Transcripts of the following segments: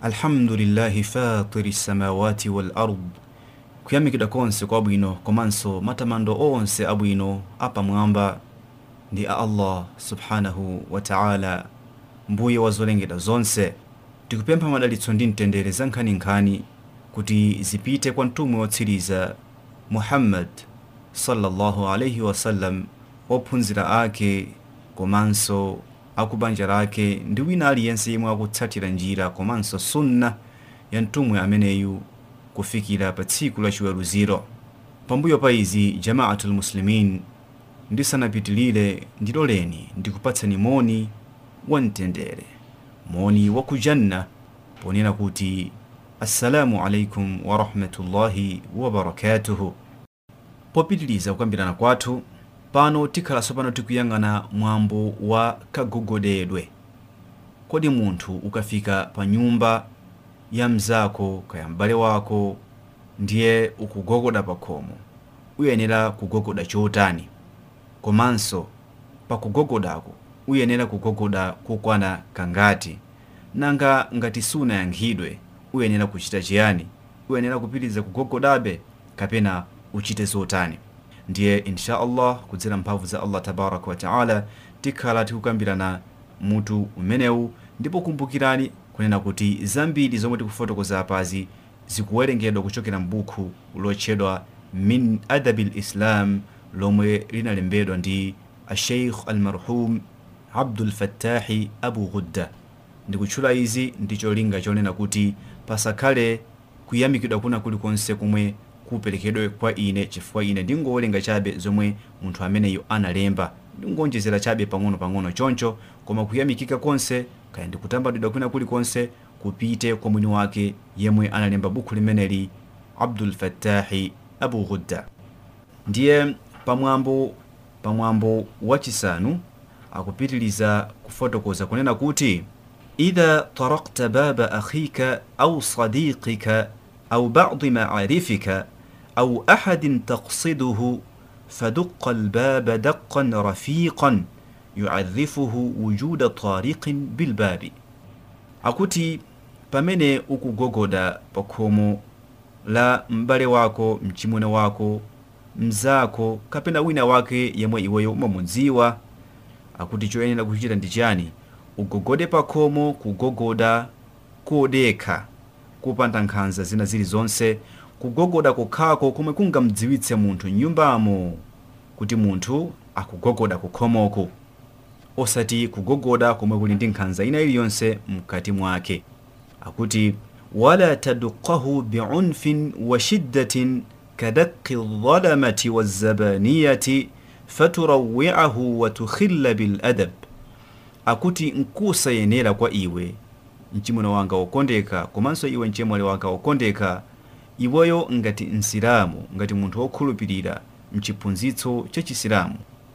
alhamdulillahi fatiri samawati wal ard kuyamikidwa konse kwabwino komanso matamando onse abwino apamwamba ndi a allah subhanahu wa taala mbuye wa zolengedwa zonse tikupempha madalitso ndi mtendere za nkhaninkhani kuti zipite kwa mtumwi wotsiriza muhammad sallallahu alaihi wasallam ophunzira ake komanso akubanja lake ndi wina aliyense yemwe akutsatira njira komanso sunna ya mtumwi ameneyu kufikira pa tsiku la chiweruziro pambuyo pa izi jamaatul muslimin ndisanapitilire ndiloleni ndikupatsani moni wa mtendere moni wa kujanna ponena kuti assalamu alaikum warahmatullahi wabarakatuhu popitiliza kukambirana kwathu pano tikhalanso pano tikuyang'ana mwambo wa kagogodedwe kodi munthu ukafika pa nyumba ya mzako kaya m'bale wako ndiye ukugogoda pa khomo uyenera kugogoda chotani komanso pa kugogodako uyenera kugogoda kokwana kangati nanga ngati sunayankhidwe uyenera kuchita chiyani uyenera kupitiriza kugogodabe kapena uchite zotani ndiye insha allah kudzera mphamvu za allah tabaraka wa taala tikhala tikukambirana mutu umenewu ndipo kumbukirani kunena kuti zambiri zomwe tikufotokoza apazi zikuwerengedwa kuchokera m'buku lotchedwa min adabi lislam lomwe linalembedwa ndi asheikh almarhum abdulfattahi abu ghudda ndikutchula izi ndi cholinga chonena kuti pasakhale kuyamikidwa kuna kulikonse kumwe kuperekedwe kwa ine chifukwa ine ndingowerenga chabe zomwe munthu ameneyo analemba ndingonjezera chabe pang'ono-pang'ono choncho koma kuyamikika konse kaya ndikutambadwidwa kwina kulikonse kupite kwa mwini wake yemwe analemba buku limeneli abdul fattahi abu ghudda ndiye pamwambo pamwambo wachisanu akupitiliza kufotokoza kunena kuti idha tarakta baba akhika au sadiqika au badi maarifika au ahadin taqsiduhu فدق الباب دقا رفيقا يعرفه وجود طارق بالباب akuti pamene ukugogoda pa khomo la m'bale wako mchimwene wako mzako kapena wina wake yemwe iweyo umamudziwa akuti choyenera kuchita ndi chani ugogode pa khomo kugogoda kodekha kupanda nkhanza zina zilizonse kugogoda kokhako komwe kungamdziwitse munthu mnyumbamo kuti munthu akugogoda kukhomoko osati kugogoda komwe kuli ndi nkhanza ina iliyonse mkati mwake akuti wala taduqahu biunfin wa shiddatin kadaqi ldhalamati wazabaniyati faturawiahu wa tukhilla biladab akuti nkusayenera kwa iwe mchimwene wanga wokondeka komanso iwe mchemwali wanga wokondeka iweyo ngati msilamu ngati munthu wokhulupirira mchiphunzitso cha chisilamu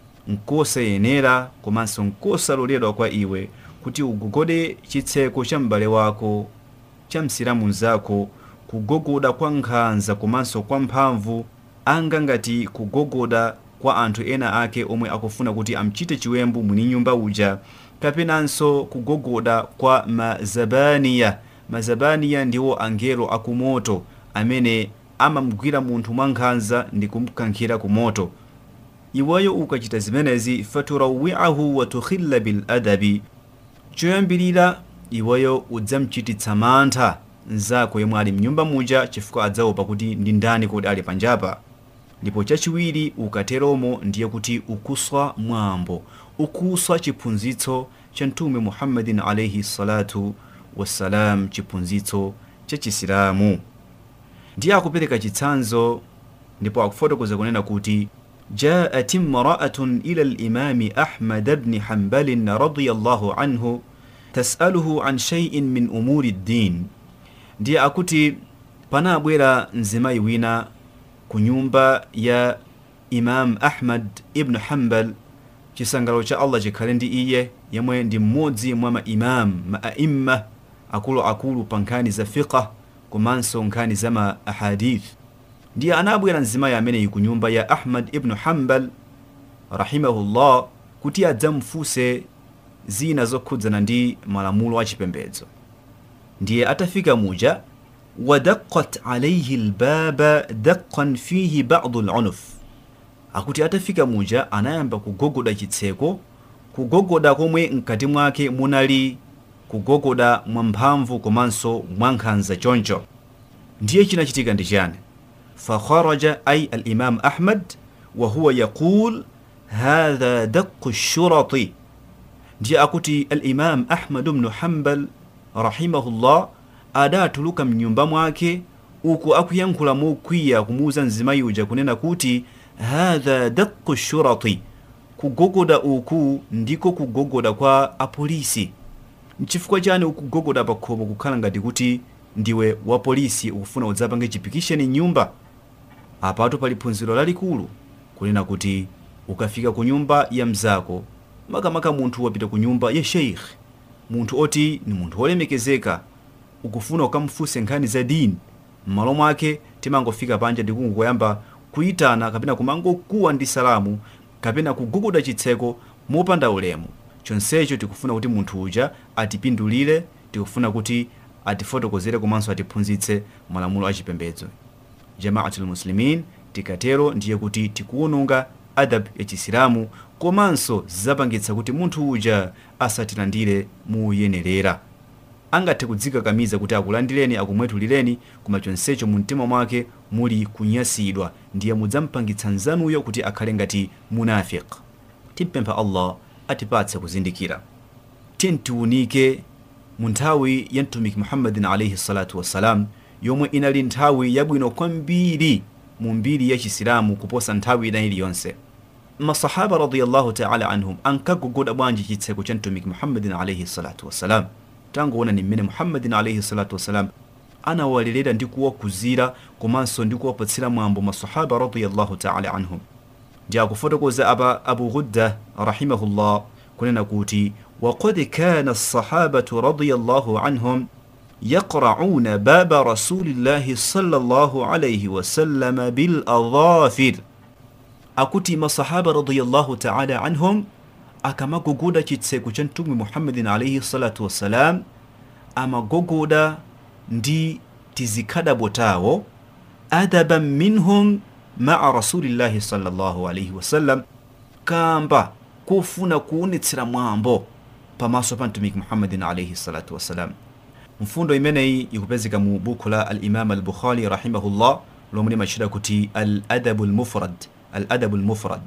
nkosayenera komanso nkosaloledwa kwa iwe kuti ugogode chitseko cha m'bale wako cha msilamu mzako kugogoda kwa nkhanza komanso kwa mphamvu anga ngati kugogoda kwa anthu ena ake omwe akufuna kuti amchite chiwembu mwini nyumba uja kapenanso kugogoda kwa mazabaniya mazabaniya ndiwo angelo akumoto amene amamgwira munthu mwankhanza ndi kumkankhira ku moto iweyo ukachita zimenezi faturawiahu wa tukhilla biladabi choyambirira iweyo udzamchititsa mantha mzako yemwe ali mnyumba muja chifukwa adzaopa kuti ndi ndani kodi ali panjapa ndipo chachiwiri ukateromo ndiye kuti ukuswa mwambo ukuswa chiphunzitso cha mtume muhammadin alaihi salatu wassalam chiphunzitso cha chisilamu ndiye akupereka chitsanzo ndipo akufotokoza kunena kuti جاءت امرأة إلى الإمام أحمد بن حنبل رضي الله عنه تسأله عن شيء من أمور الدين ndiye akuti panabwera mzimayi wina ku nyumba ya imam ahmad ibnu hambal chisangalalo cha allah chikhale ndi iye yemwe ndi mmodzi mwa maimam maaimma akuluakulu pa nkhani za fiqh komanso nkhani za ma ahadith ndiye anabwera mzimayi ameneyi ku nyumba ya ahmad ibnu hambal rahimahullah kuti adzamfunse zina zokhudzana ndi malamulo achipembedzo ndiye atafika muja wadaqat alaihi lbaba daqan fihi badu lunuf akuti atafika muja anayamba kugogoda chitseko kugogoda komwe mkati mwake munali kugogoda mwamphamvu komanso mwankhanza choncho ndiye chinachitika ndi chani fakharaja ay alimam ahmad wahuwa yaqul hadha daqu shurati ndiye akuti alimam ahmad bnu hambal rahimahullah adatuluka mnyumba mwake uku akuyankhula mokwiya kumuuza mzimayi uja kunena kuti hadha daqu shurati kugogoda uku ndiko kugogoda kwa apolisi nchifukwa chani ukugogoda pa khomo kukhala ngati kuti ndiwe wa polisi ukufuna udzapange chipikisheni nyumba apatu pali phunziro lalikulu kunena kuti ukafika ku nyumba ya mzako makamaka munthu wapita ku nyumba ya sheikh munthu oti ni munthu wolemekezeka ukufuna ukamfunse nkhani za dini m'malo mwake timangofika panja ndikungoyamba kuyitana kapena kumangokuwa ndi salamu kapena kugogoda chitseko mopanda ulemu chonsecho tikufuna kuti munthu uja atipindulire tikufuna kuti atifotokozere komanso atiphunzitse malamulo achipembedzo jamaatul muslimin tikatero ndiye kuti tikuwononga adab ya chisilamu komanso zapangitsa kuti munthu uja asatilandire muyenerera angathe kudzikakamiza kuti akulandireni akumwetulireni koma chonsecho mu mtima mwake muli kunyasidwa ndiye mudzampangitsa nzanuyo kuti akhale ngati munafiq timpempha allah atipatse kuzindikira tintiunike mu nthawi ya mtumiki muhammadin alaihi salatu wassalam yomwe inali nthawi yabwino kwambiri mu mbiri ya chisilamu kuposa nthawi ina iliyonse masahaba radiyallahu taala anhum ankagogoda bwanji chitseko cha mtumiki muhammadin alaihi salatu wassalam tangoona ni mmene muhammadin alaihi salatu wassalam anawalelera ndi kuwakuzira komanso ndi kuwapatsira mwambo masahaba radiyallahu taala anhum ndi akufotokoza apa abu ghudda rahimahullah kunena kuti وقد كان الصحابة رضي الله عنهم يقرعون باب رسول الله صلى الله عليه وسلم بالأظافر akuti masahaba radiyallahu ta'ala anhum akamagogoda chitseko cha mtume muhammadin alaihi salatu wassalam amagogoda ndi tizikhadabo tawo adaban minhum maa rasulillahi sallallahu alaihi wasallam kamba kufuna kuonetsera mwambo pamaso pa mtumiki muhammadin alaihi salatu wassalam mfundo imeneyi ikupezeka mu buku la alimam albukhari rahimahullah lomwe limachita kuti aladabu lmufrad aladabu lmufrad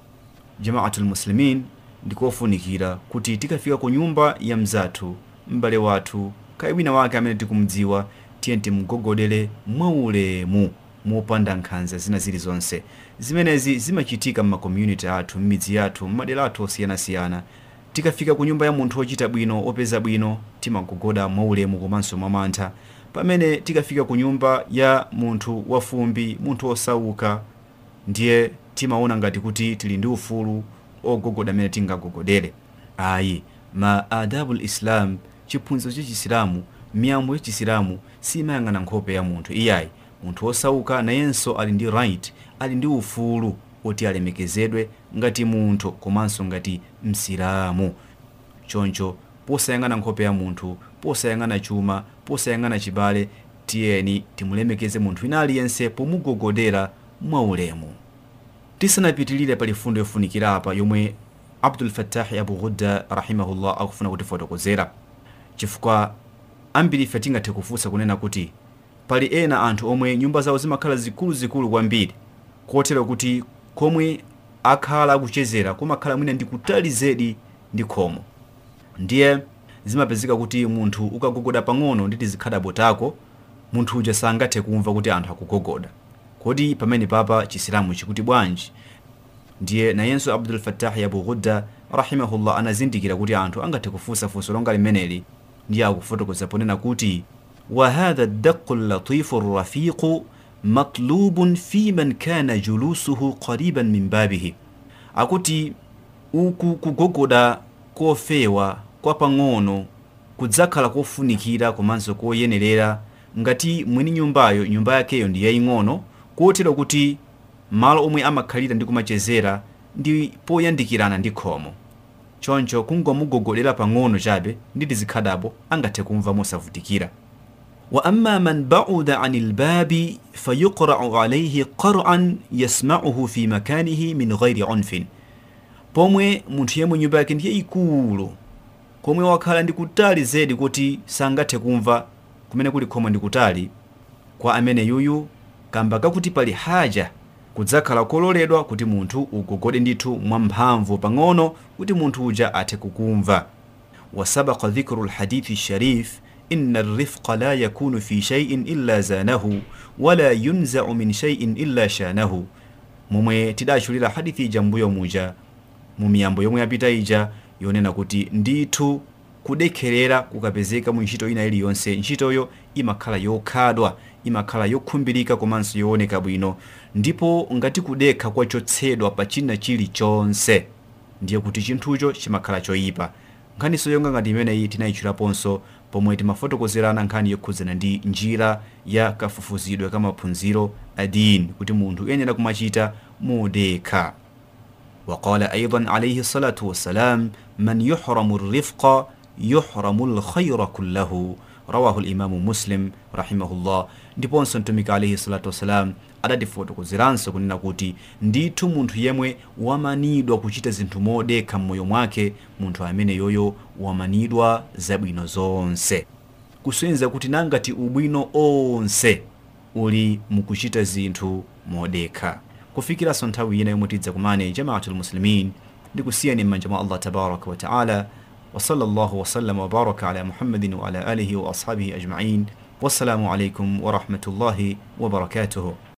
jamaatu lmuslimin ndikofunikira kuti tikafika ku nyumba ya mzathu m'bale wathu kayi wina wake amene tikumdziwa tiye timgogodere mwaulemu mopanda nkhanza zina zilizonse zimenezi zimachitika m'makommunity athu m'midzi yathu m'madera athu osiyanasiyana tikafika ku nyumba ya munthu ochita bwino opeza bwino timagogoda mwaulemu komanso mwamantha pamene tikafika ku nyumba ya munthu wafumbi munthu osauka ndiye timaona ngati kuti tili ndi ufulu ogogoda amene tingagogodere ayi ma adabu lislam chiphunzitso cha chisilamu miyambo ya chisilamu simayang'ana nkhope ya munthu iyayi munthu osauka nayenso ali ndi right ali ndi ufulu oti alemekezedwe ngati munthu komanso ngati msilamu choncho posayang'ana nkhope ya munthu posayang'ana chuma posayang'ana chibale tiyeni timulemekeze munthu wina aliyense pomugogodera mwaulemu tisanapitilire pali fundo yofunikira apa yomwe abdul fattahi abu ghudda rahimahullah akufuna kutifotokozera chifukwa ambiri ife tingathe kufunsa kunena kuti pali ena anthu omwe nyumba zawo zimakhala zikuluzikulu kwambiri kotero kuti komwe akhala akuchezera kumakhala mwina ndi kutali zedi ndi khomo ndiye zimapezeka kuti munthu ukagogoda pang'ono ndi tizikhadabo tako munthu uja sangathe kumva kuti anthu akugogoda kodi pamene papa chisilamu chikuti bwanji ndiye nayenso abdul fattahi abu ghudda rahimahullah anazindikira kuti anthu angathe kufunsa funso longa limeneli ndiye akufotokoza ponena kuti وهذا الدق اللطيف الرفيق مطلوب في من كان جلوسه قريبا من بابه akuti uku kugogoda kofewa kwa pang'ono kudzakhala kofunikira komanso koyenerera ngati mwini nyumbayo nyumba yakeyo ndi yaying'ono kotero kuti malo omwe amakhalira ndi kumachezera ndi poyandikirana ndi khomo choncho kungomugogodera pang'ono chabe ndi tizikhadabo angathe kumva mosavutikira wa amma man bauda ani lbabi fayuqrau alaihi qaran yasmauhu fi makanihi min ghairi unfin pomwe munthu yemwe nyumba yake ndiye ikulu komwe wakhala ndi kutali zedi kuti sangathe kumva kumene kuli khomwe ndi kutali kwa amene yuyu kamba kakuti pali haja kudzakhala kololedwa kuti munthu ugogode ndithu mwamphamvu pang'ono kuti munthu uja athe kukumva wasabaka dhikru lhadithi sharif inna rifqa la yakunu fi shaiin illa zanahu wala yunzau min shaiin illa shanahu momwe tidachulira hadithi ija mbuyo muja mu miyambo yomwe yapita ija yonena kuti ndithu kudekherera kukapezeka mu ntchito ina iliyonse ntchitoyo imakhala yokhadwa imakhala yokhumbirika komanso yooneka bwino ndipo ngati kudekha kwachotsedwa pa china chilichonse ndiye kuti chinthucho chimakhala choyipa nkhaniso yonga ngati imeneyi tinayitchulaponso pomwe timafotokozerana nkhani yokhudzana ndi njira ya kafufuzidwe ka maphunziro adini kuti munthu uyenera kumachita modekha وقال أيضا عليه الصلاة والسلام من يحرم الرفق يحرم الخير كله رواه الإمام مسلم رحمه الله ndiponso mtumiki alaihi salatu wassalam adatifotokozeranso kunena kuti ndithu munthu yemwe wamanidwa kuchita zinthu modekha m'moyo mwake munthu amene yoyo wamanidwa zabwino zonse kusonyeza kuti nangati ubwino onse uli mukuchita zinthu modekha kufikiranso nthawi ina yomwe tidza kumane jamaatul muslimin ndikusiyani m'manja mwa allah tabaraka wa taala وصلى الله وسلم وبارك على محمد وعلى آله وأصحابه أجمعين والسلام عليكم ورحمة الله وبركاته